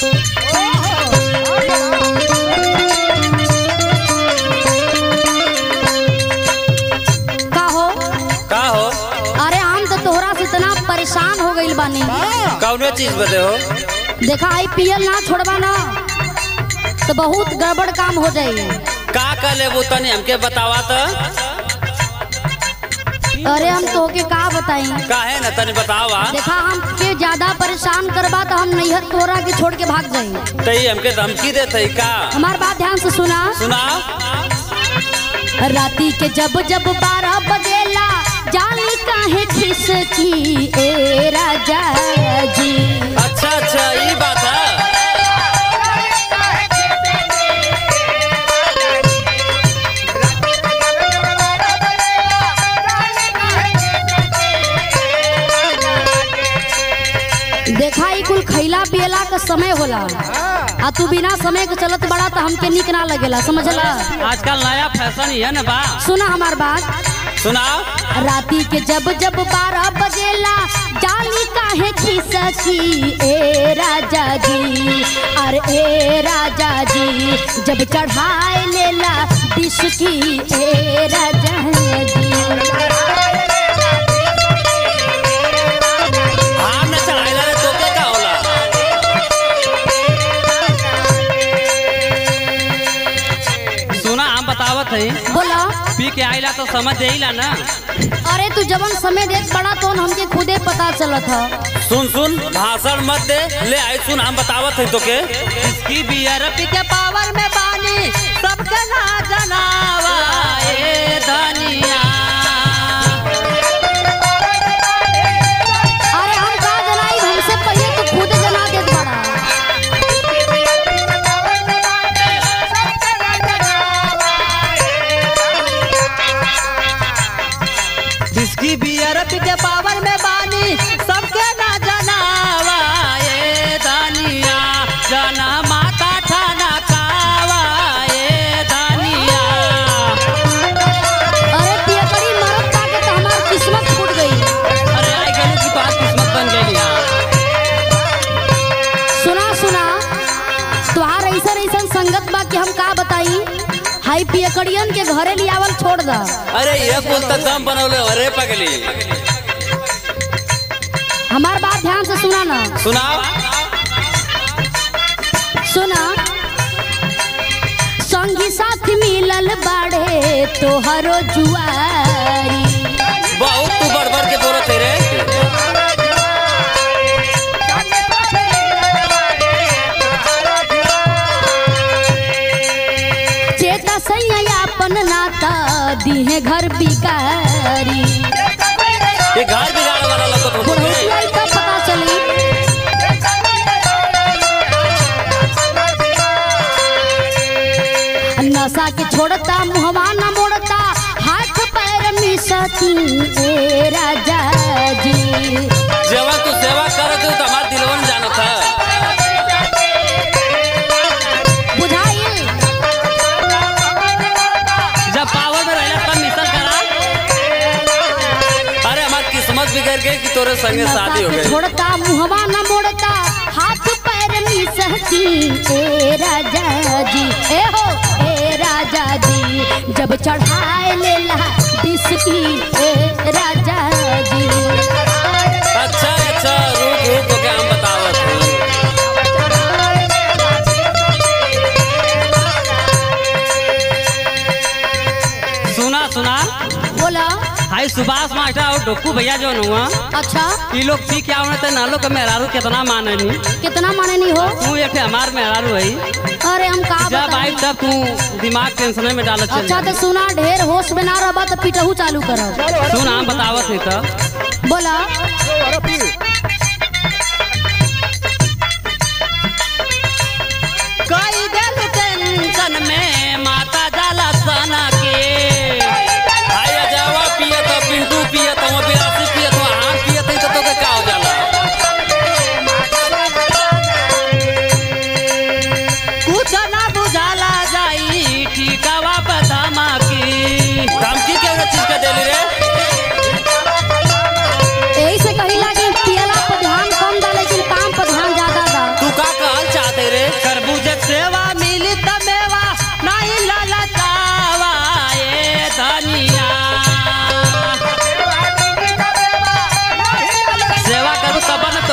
का हो का हो अरे हम तो तोहरा से इतना परेशान हो गइल बानी कौने चीज बदे हो देखा आई पियल ना छोड़बा ना तो बहुत गड़बड़ काम हो जाई का का लेबू तनी हमके बतावा त अरे हम तोहके का बताई काहे न तनी बतावा देखा हमके ज्यादा परेशान करबा तो हम नैहर तोहरा के छोड़ के भाग जाई तई हमके धमकी देत है का हमार बात ध्यान से सुना सुनाओ राती के जब जब बारह बजेला जानी काहे खिसकी ए राजा जी अच्छा अच्छा ये बात है देखा ई कुल खैला पियला का समय होला आ तू बिना समय के चलत बड़ा तो हमके निक ना लगेला समझला आजकल नया फैशन ही है ना बा सुना हमार बात सुनाओ राती के जब जब बारह बजेला जानी काहे खिसकी ए राजा जी अरे ए राजा जी जब चढ़ाए लेला डिसकी ए राजा जी हम न चढ़ाइला रे तोके का होला सुना हम बतावत है बोला पी के आइला तो समझ जाइला ना अरे तू जवन समय देत बड़ा तो हमके खुदे पता चलत ह सुन सुन भाषण मत दे ले आई सुन हम बतावत है तोके इसकी बियर पी के पावर में बानी सबके ना जनावा ए धनिया अरे हम का जनाई हमसे पहले तू खुद जना देत बड़ा इसकी बियर पी के पावर में बानी सबके ना जनावा ए धनिया जना माता ठाना कावा ए धनिया अरे पियकड़ी मरद पाके तो हमार किस्मत फूट गई अरे आई गलू की बात किस्मत बन गई यहाँ सुना सुना तुहार ऐसा ऐसा संगत बा कि हम का बताई हाई पियकड़ियन के घरे लियावल छोड़ दा अरे ये कुल तो दम बनौले अरे पगली हमार बात ध्यान से सुना ना सुनाओ सुना संगी साथी मिलल बाड़े तोहरो जुआरी बहुत तू बढ़ बढ़ के बोलत है रे चेता सैया अपन नाता दिहे घर बिकारी ये घर बिगाड़ वाला लगत हो बुढ़ौती आई तब पता चली नशा के छोड़ता मुहवा न मोड़ता हाथ पैर मिसती ए राजा जी जेवा तू सेवा करत हो तो हमार दिलवन जानत है बुझाइल जब पावर में रहला तब मिसल करा अरे हमार किस्मत बिगड़ गई कि तोरे संगे नशा शादी हो के गई छोड़ता मुहवा न मोड़ता हाथ पैर मिसती ए राजा जी ए हो ए राजा जी जब चढ़ाए लेला बिस्की ए राजा जी अच्छा अच्छा रुक रुक के हम बतावत हूँ सुना सुना बोला हाई सुभाष मास्टर और डोकू भैया जो हुआ अच्छा ई लोग पी के आवने तो नालो के मेहरारू कितना माने नी कितना माने नहीं हो तू एक ठे हमार मेहरारू है अरे हम का जब आई बताई तब तू दिमाग टेंशन में डालत चल अच्छा तो सुना ढेर होश में ना रहबा तो पिटहू चालू करब सुन हम बतावत है तो बोला कई दिल टेंशन में माता जाला सना के हाय अजावा पियत पिंटू पियत वो बिरासी पियत वो हम पियत है तो तोके का हो जाला कुछ ना बुझाला जाई ठीकावा बदामा की धमकी के चीज का देली रे यही से कहिला कि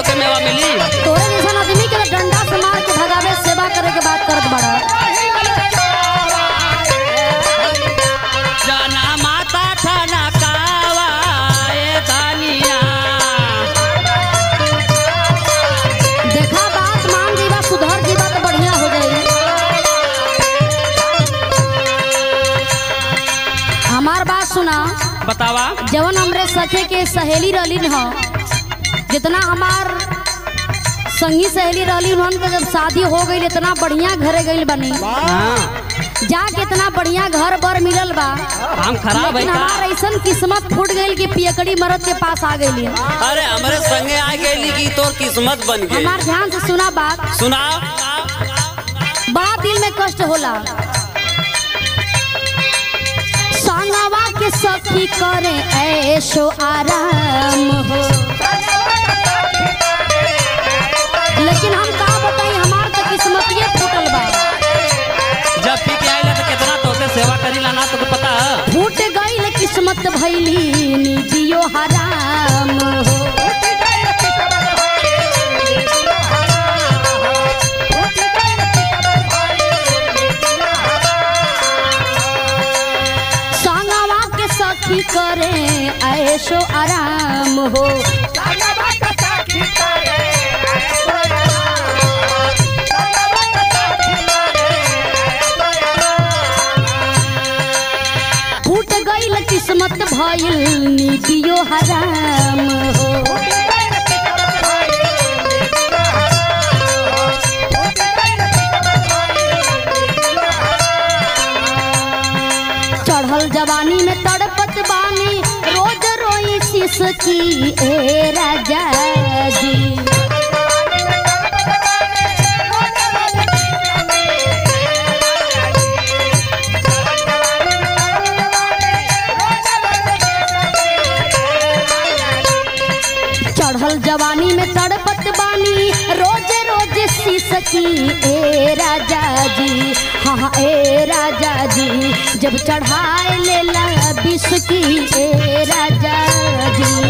तो के मेवा मिली तोरे जैसन आदमी के तो डंडा से मार के भगावे सेवा करे के बात करत बड़ा जना माता ठना कावा ए धनिया देखा बात मान जीवा सुधर जीवा तो बढ़िया हो जाई हमार बात सुना बतावा जवन हमरे सखे के सहेली रहली ह जितना हमार संगी सहेली रहली उन्हन के जब शादी हो गई इतना बढ़िया घरे गई बनी हाँ जाके इतना बढ़िया घर बर मिलल बा हम खराब है लेकिन का हमार ऐसन किस्मत फूट गई कि पियकड़ी मरद के पास आ गई अरे हमरे संगे आ गई की तोर किस्मत बन गई हमार ध्यान से सुना बात सुनाओ बड़ा दिल में कष्ट होला संगवा के सखी करे ऐशो आराम हो लेकिन हम का बताई हमार तो किस्मतिये फूटल बा जब पी के आइला तो कितना तोके सेवा करीला ना तोके पता है फूट गई किस्मत भैली निजियो हराम हो संगवा के सखी करे ऐशो आराम हो फूट गई किस्मत भइल निजियो हराम हो चढ़ल जवानी में तड़पत बानी रोज रोई सिसकी ए राजा जी चढ़ल जवानी में तड़पत बानी रोज रोज सिसकी ए राजा जी हाँ हाँ ए राजा जी जब चढ़ाए लेला बिस्की ए राजा जी